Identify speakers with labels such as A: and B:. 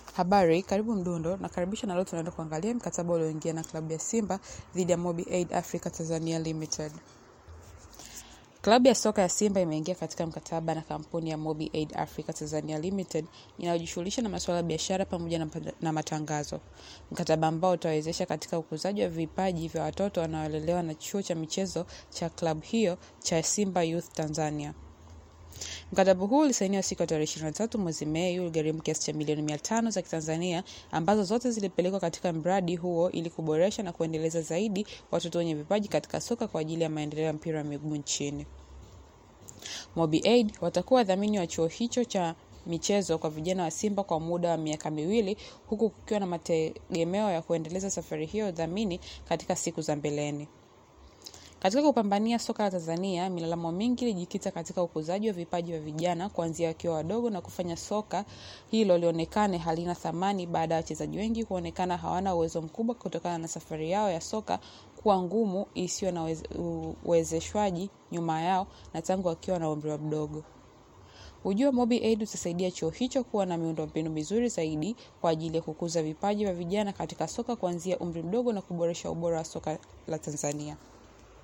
A: Habari, karibu Mdundo na karibisha na leo tunaenda kuangalia mkataba ulioingia na klabu ya Simba dhidi ya Mobi Aid Africa Tanzania Limited. Klabu ya soka ya Simba imeingia katika mkataba na kampuni ya Mobi Aid Africa Tanzania Limited inayojishughulisha na masuala ya biashara pamoja na, na matangazo. Mkataba ambao utawezesha katika ukuzaji wa vipaji vya watoto wanaolelewa na chuo cha michezo cha klabu hiyo cha Simba Youth Tanzania. Mkataba huu ulisainiwa siku ya tarehe 23 mwezi Mei, uligharimu kiasi cha milioni mia tano za Kitanzania ambazo zote zilipelekwa katika mradi huo ili kuboresha na kuendeleza zaidi watoto wenye vipaji katika soka kwa ajili ya maendeleo ya mpira wa miguu nchini. Mobi Aid watakuwa wadhamini wa chuo hicho cha michezo kwa vijana wa Simba kwa muda wa miaka miwili huku kukiwa na mategemeo ya kuendeleza safari hiyo ya udhamini katika siku za mbeleni. Katika kupambania soka la Tanzania, milalamo mingi ilijikita katika ukuzaji wa vipaji vya vijana kuanzia wakiwa wadogo na kufanya soka hilo lionekane halina thamani baada ya wachezaji wengi kuonekana hawana uwezo mkubwa kutokana na safari yao ya soka kuwa ngumu isiyo na uwezeshwaji nyuma yao na tangu wakiwa na umri mdogo. Ujio wa Mobi Aid utasaidia chuo hicho kuwa na miundombinu mizuri zaidi kwa ajili ya kukuza vipaji vya vijana katika soka kuanzia umri mdogo na kuboresha ubora wa soka la Tanzania.